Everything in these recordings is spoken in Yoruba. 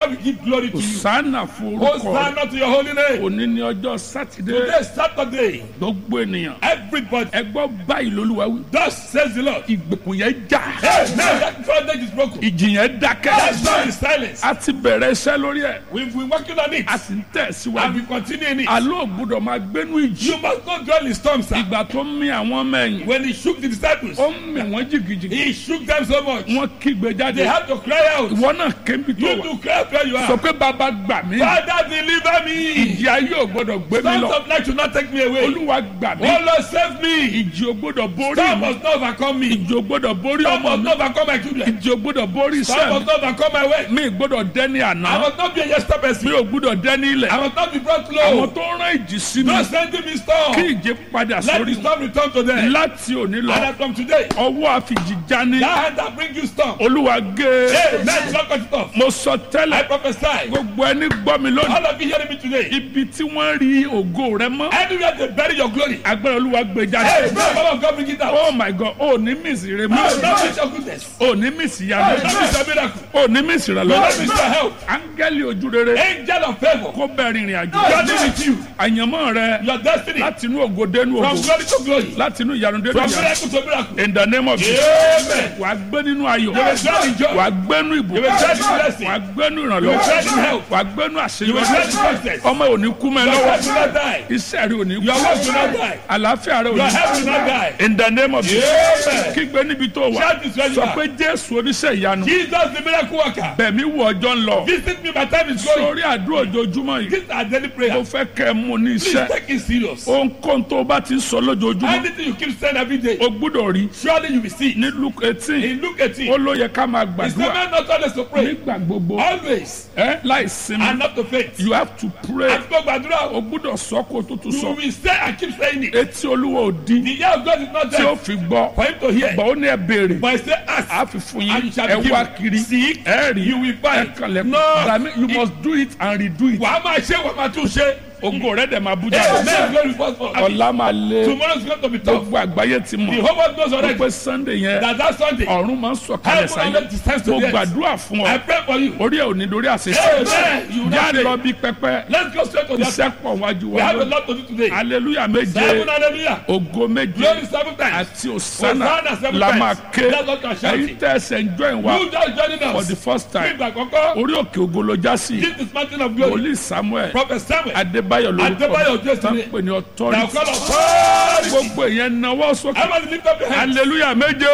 we give glory to you. sànà fún orúkọ rẹ Hosanna to your holy name. òní ní ọjọ́ sátidé Today is Saturday. gbogbo ènìyàn Everybody, ẹ gbọ́ báyìí lolúwa wí thus says the Lord. ìgbèkùn yẹn já Hey, now that bondage is broken. ìjì yẹn That dákẹ́ storm is silence. a ti bẹ̀rẹ̀ iṣẹ́ lórí ẹ̀ We've been working on it a sì ń and tẹ̀síwájú we continue in it. àlọ́ ògbúdọ̀ máa gbénú ìjì You must not dwell in storms, sir. ìgbà tó ń mì àwọn ọmọ ẹ̀yìn When he shook the disciples, ó ń mì wọ́n jìgìjìgì he shook them so much. wọ́n kígbe jáde They had to cry out. ìwọ náà kébi tó You wà to cry out where you sọ are. pé bàbá gbà mí Father, deliver me. ìjì ayé ò gbọ́dọ̀ gbé mi Storms lọ of life should not take me away. olúwa gbà mí Oh Lord, save me. ìjì ò gbọ́dọ̀ borí Storm mi must not overcome me. ìjì ò gbọ́dọ̀ borí Storm ọmọ must mi not overcome my children. ìjì ò gbọ́dọ̀ borí Storm iṣẹ́ must not overcome my way. mi mi gbọ́dọ̀ dẹ́ni àná I must not be a yesterday mi person. ò gbọ́dọ̀ dẹ́ni ilẹ̀ I must not be brought àwọn low. tó rán ìjì sí mi No sending me storm. kí ìjì padà Let sórí the storm return to them. láti òní lọ And as from today, ọwọ́ àfìjì jání that hand that bring you storm. olúwa gé Hey, let's not cut it off. mo sọ I tẹ́lẹ̀ prophesy. gbogbo ẹni gbọ́ mi lónìí All of you hearing me today. ibi tí wọ́n rí ògo rẹ mọ́ Anywhere they bury your glory. agbára olúwa gbé Hey, jáde pray for God bring it out. oh my god o ní mísì rẹ No, mọ́ not miss your goodness. o ní mísì No, yanu not miss your miracle. o ní mísì rẹ No, lọ not miss your help. áńgẹ́lì ojú rere Angel of favor. kó bẹ́ẹ̀ rìnrìn àjò God is with you. àyànmọ́ rẹ Your destiny. láti inú ògo dénú From ògo glory to glory. láti inú ìyanu dénú From ìyanu miracle to miracle. in the name of Jesus Amen. wàá gbé nínú ayọ̀ You will dwell in joy. wàá gbénú You will ìbùkún dwell in blessing. wàá gbénú You will ìrànlọ́wọ́ dwell in health. wàá gbénú You will dwell in àṣeyọrí success. ọmọ ò ní kú mẹ́ Your lọ́wọ́ wife will not die. iṣẹ́ rẹ ò ní Your kú wife will not die. àlàáfíà rẹ ò Your ní health will not die. in the name of Jesus Amen. kígbe níbi tó wà Shout this where you sọ are. pé jésù oníṣẹ́ ìyanu Jesus the miracle worker. bẹ̀mí wọ ọjọ́ ń lọ Visit me, my time is going. sórí àdúrà ojoojúmọ́ yìí This is our daily mo prayer. fẹ́ kẹ́ ẹ mú ní Please iṣẹ́ take it serious. ohunkóhun tó o bá ti ń sọ lójoojúmọ́ Anything you keep saying every day, o gbúdọ̀ rí surely you will see. ní luke eighteen In Luke 18, ó ló yẹ ká máa it's gbàdúrà never not always to pray. nígbà gbogbo Always. ẹ láì sinmi And not to faint. you have to pray Àti gbogbo àdúrà o o. gbúdọ̀ sọ kó o tó tún You sọ will say and keep saying it. etí olúwa ò di The ear of God is not tí ó there fi gbọ́ for him to hear. gbọ́ ó ní ẹ béèrè But he say ask. a fi fún And yín you shall ẹ be wá given. kiri Seek, ẹ rí you will ẹ find. kànlẹ̀ No. Dàmí, you must do it and redo it Wàá máa ṣe wàá máa tún ṣe. ògo rẹ dẹ̀ máa bú Amen. jáde Glory first for ọ̀la máa lé Tomorrow is going to be tough. gbogbo àgbáyé ti The mọ̀ whole world knows ó already pé sunday yẹn that that Sunday, ọ̀run máa ń sọ̀kalẹ̀ Heaven sáyé already descends to mo the earth. gbàdúrà fún I ọ pray for you. orí ẹ̀ ò ní dorí àṣìṣe Amen. You will já not lọ fail. bí pẹpẹ Let's go straight to the iṣẹ́ altar. pọ̀ wájú We wa have a lọ lot to do today. aleluya méje Seven hallelujah. ògo méje Glory seven times. àti òsánà Hosanna seven la times. máa ké That's what you are shouting. ẹ̀yin tẹ́ ẹsẹ̀ ń join wa You just joining for us. the first time Nígbà àkọ́kọ́, orí òkè ògo ló já sí this is mountain of glory. wòlíì samuel Prophet Samuel. adébáyọ̀ lórúkọ Adébáyọ̀ Jésù tán ni. pè ní Now authority call authority. gbogbo èèyàn náwó sókè Everybody lift up your hands. aleluya méje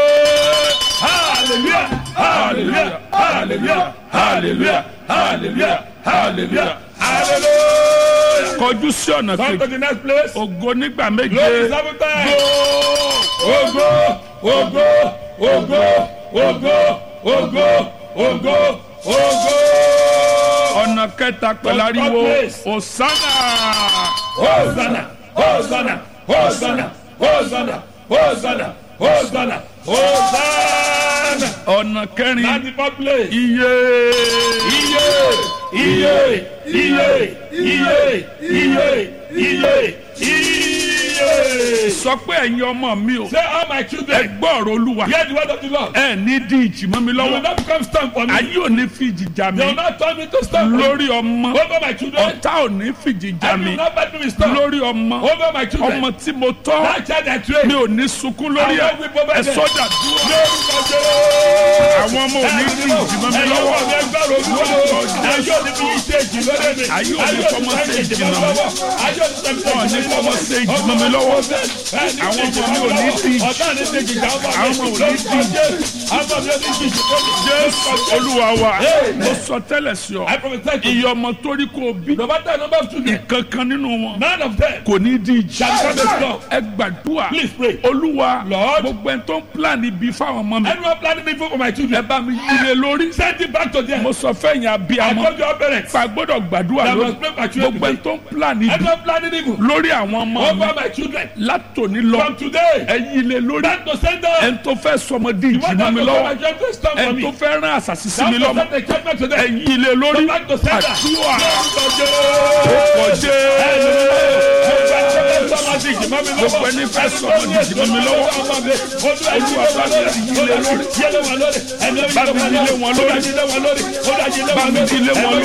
Hallelujah. Hallelujah. Hallelujah. Hallelujah. Hallelujah. Hallelujah. Hallelujah. kọjú sí ọ̀nà Come to kejì the next place. ògo nígbà méje Glory seven times. Ogo, ogo, ogo, ogo, ogo, ogo, ogo. ọ̀nà kẹta pẹ̀lú ariwo òsánà Hosanna, Hosanna, Hosanna, Hosanna, Hosanna, Hosanna, Hosanna. ọ̀nà kẹrin Ninety four place. iye Iye, iye, iye, iye, iye, iye, iye. sọ pé ẹ̀yin ọmọ mi o Say all my ẹ children, gbọ́ ọ̀rọ̀ olúwa hear the word of the Lord. ẹ ní di ìjì mọ́ mi You will lọ́wọ́ not become stand for me. ayé ò ní fìjì jà mí They will not turn me to stand for me. lórí ọmọ Over my children. ọ̀tá ò ní fìjì jà And you mí will not battle me stand. lórí ọmọ Over my children. ọmọ tí mo tọ́ That child I train. mi ò ní sunkún lórí ẹ ẹ sọ́jà dúró àwọn ọmọ ò ní di ìjì mọ́ mi lọ́wọ́ Ayé òní fi ṣe ìjì lórí mi. Ayé òní fọmọ ṣe ìjì mọ́ mi. Ayé òní fọmọ ṣe Wọ́n ní ìjì fọmọ ṣe ìjì mọ́ mi lọ́wọ́. Àwọn ọmọ mi ò ní di ìjì. Ọ̀tá ní ṣe ìjì àwọn Àwọn ọmọ ò ní di ìjì. Àwọn ọmọ mi ò ní di ìjì. jésù olúwa wa mo sọ tẹ́lẹ̀ sí ọ I prophesy to you. iye ọmọ tó rí kó o bí No matter the number of children, kankan nínú wọn none of them kò ní di ìjì shall come to stop. ẹ gbàdúrà Please pray. olúwa Lord. gbogbo ẹni tó ń plan ibi fáwọn ọmọ mi Anyone planning evil for my ẹ children, bá mi yílé lórí send it back to them. mo sọ fẹ́yìn I abiyamọ told your parents. pa gbọ́dọ̀ gbàdúrà That lórí must pray for children gbogbo ẹni today. tó ń plan ibi Anyone planning evil lórí àwọn ọmọ mi over my children, látòní lọ from today, ẹ yílé lórí back to sender. ẹni tó fẹ́ sọmọ di ìjì What mọ́ mi happened to lọ́wọ́ my children? Stand for ẹni tó me. fẹ́ rán àṣàṣì sí mi That lọ́mọ was the judgment to ẹ them. yílé lórí Back to sender. àdúrà Lord, ọjẹ́ Gbogbo ẹni fẹ́ sọ ọmọ di ìjìnlẹ̀ mi lọ́wọ́. Olúwa bá mi yí lé lórí. Bá mi yí lé wọn lórí. Bá mi yí lé wọn lórí.